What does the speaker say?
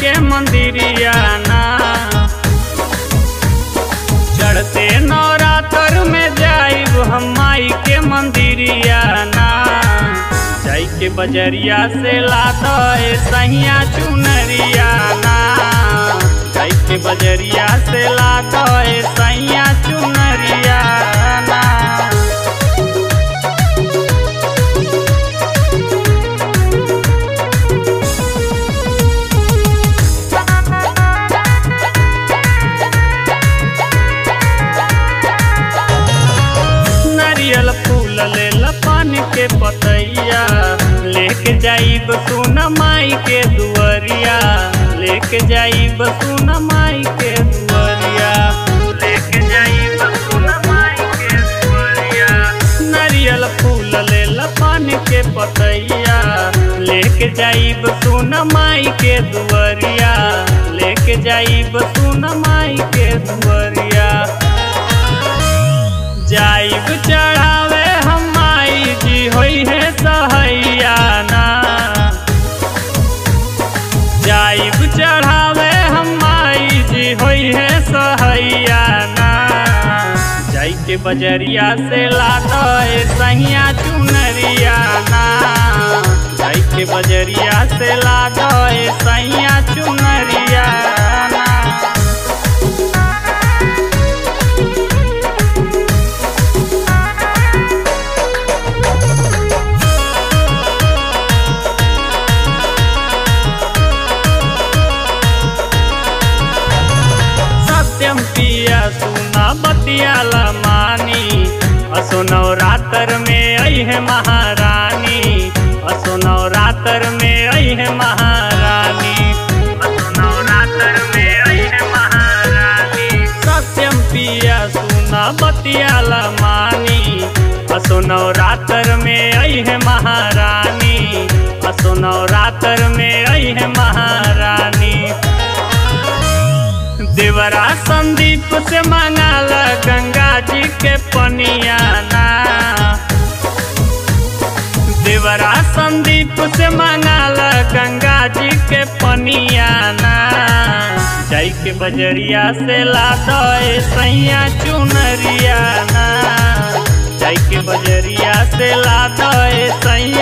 के मंदिरिया ना चढ़ते नवरात्र में जाइब हम माई के मंदिरिया ना जाई के बजरिया से लाता ए सहिया चुनरिया ना जाई के बजरिया से लाता ए सहिया चुनरिया ना नारियल फूल ले पान के पतैया लेके जाइब सुन माई के दुअरिया लेके जाइब सुन माई के दुअरिया लेके जाइब सुन माई के दुअरिया नारियल फूल ले पान के पतैया लेके जाइब सुन माई के दुअरिया लेके जाइब सुन माई के दुअरिया जाइब चढ़ावे हम माई जी होई है सहैया ना जाइब चढ़ावे हम माई जी होई है सहैया ना जाई के बजरिया से लाता ए सहिया चुनरिया ना जाई के बजरिया से लाता ए सहिया चुनरिया ना सत्यम पिया सुना बतियाला मानी असो नवरात्र में आई है महारानी असो नवरात्र में आई है महारानी असो नवरात्र में आई है महारानी सत्यम पिया सुना बतियाला मानी असो नवरात्र में आई है महारानी असो नवरात्र में आई है महारानी देवरा संदीप से मांगाला गंगा जी के पनिया ना देवरा संदीप से मांगाला गंगा जी के पनिया ना जाई के बजरिया से लाता ए सैया चुनरिया ना जाई के बजरिया से लाता ए सैया